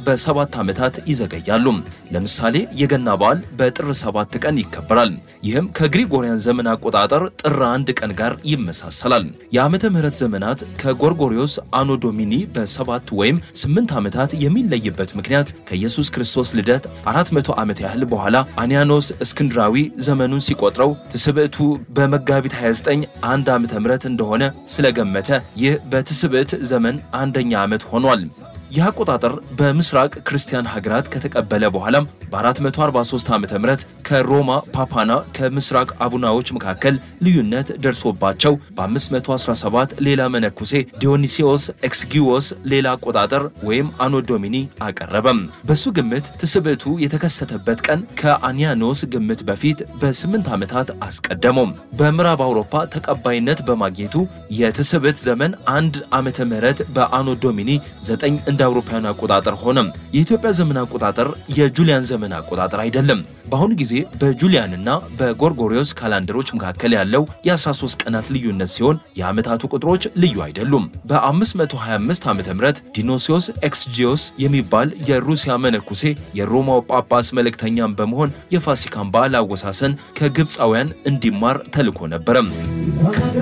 በሰባት ዓመታት ይዘገያሉ። ለምሳሌ የገና በዓል በጥር ሰባት ቀን ይከበራል። ይህም ከግሪጎሪያን ዘመን አቆጣጠር ጥር አንድ ቀን ጋር ይመሳሰላል። የዓመተ ምህረት ዘመናት ከጎርጎሪዮስ አኖ ዶሚኒ በሰባት ወይም ስምንት ዓመታት የሚለይበት ምክንያት ከኢየሱስ ክርስቶስ ልደት 400 ዓመት ያህል በኋላ አንያኖስ እስክንድራዊ ዘመኑን ሲቆጥረው ትስብዕቱ በመጋቢት 29 አንድ ዓመተ ምህረት እንደሆነ ስለገመተ ይህ በትስብዕት ዘመን አንደኛ ዓመት ሆኗል። ይህ አቆጣጠር በምስራቅ ክርስቲያን ሀገራት ከተቀበለ በኋላም በ443 ዓ ም ከሮማ ፓፓና ከምስራቅ አቡናዎች መካከል ልዩነት ደርሶባቸው በ517 ሌላ መነኩሴ ዲዮኒሲዎስ ኤክስጊዎስ ሌላ አቆጣጠር ወይም አኖዶሚኒ አቀረበም። በሱ ግምት ትስብዕቱ የተከሰተበት ቀን ከአኒያኖስ ግምት በፊት በስምንት ዓመታት አስቀደመው። በምዕራብ አውሮፓ ተቀባይነት በማግኘቱ የትስብዕት ዘመን አንድ ዓመተ ምህረት በአኖዶሚኒ 9 እንደ አውሮፓውያን አቆጣጠር ሆነም። የኢትዮጵያ ዘመን አቆጣጠር የጁሊያን ዘመን አቆጣጠር አይደለም። በአሁኑ ጊዜ በጁሊያንና በጎርጎሪዮስ ካላንደሮች መካከል ያለው የ13 ቀናት ልዩነት ሲሆን የዓመታቱ ቁጥሮች ልዩ አይደሉም። በ525 ዓ ም ዲኖሲዮስ ኤክስጂዮስ የሚባል የሩሲያ መነኩሴ የሮማው ጳጳስ መልእክተኛም በመሆን የፋሲካን በዓል አወሳሰን ከግብፃውያን እንዲማር ተልኮ ነበረም።